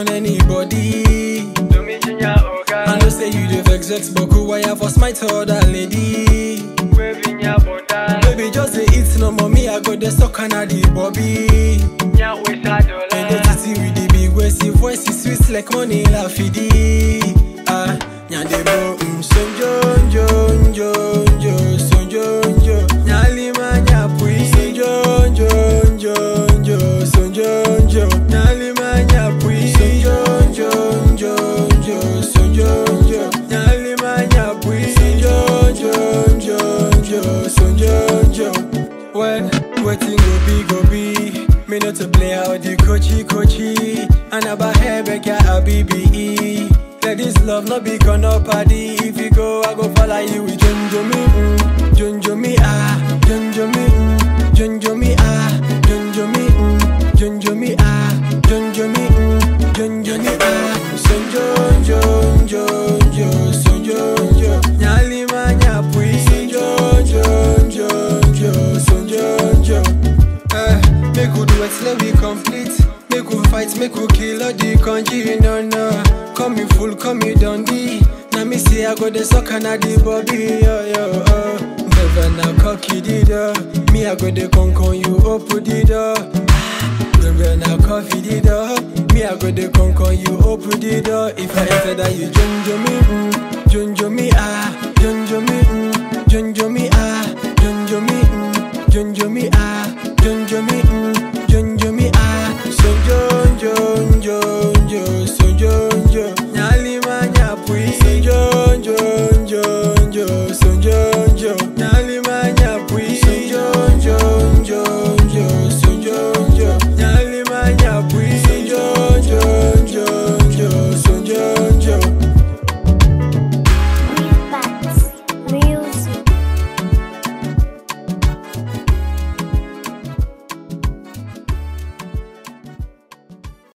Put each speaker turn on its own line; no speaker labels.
mention anybody.
Do me jinya oga.
I know say you the vex vex, but cool wire for smite other lady.
Waving ya bunda.
Baby, just the eat no mommy, I got the suck and the bobby.
Nya wesa
And the
dola.
titty with the big waist, your voice is sweet like money la fidi. Ah, nyande bo, mm, sonjo, njo, njo, njo, sonjo, njo. Nyali ma nyapui, sonjo, njo, njo, njo, sonjo, njo. Nyali ma nyapui, sonjo, njo, njo, njo, sonjo, njo. Nyali ma nyapui, sonjo, njo, njo, njo, sonjo, njo. Well, waiting go be go be. Me not to play out the coachy coachy. And about hair back ya a BBE. Let this love not be gonna party. If you go, I go follow you with Junjo me, mm. Junjo me ah, Junjo me, mm. Junjo me ah, Junjo me, mm. Junjo me ah, Junjo me, mm. Junjo me ah. Sonjo, jo, jo, jo, sonjo, jo. Nyali ma nyapui. Sonjo, jo, jo, jo, sonjo, jo. Eh, make we do it till we complete. Make we fight, make we kill all the country, no, no. Call me full, call me Dundee. Now me see I go the suck and I the bobby, yo, yo, oh. Never now cocky the door. Me I go the con con you open the door. Never now coffee the door. Me I go the con con you open the door. If I enter that you junjo me, mm, junjo me ah, junjo me, mm, junjo me ah, junjo me, mm, junjo me ah, junjo me, mm, junjo me ah. Sonjo, jo, jo, jo, sonjo, jo.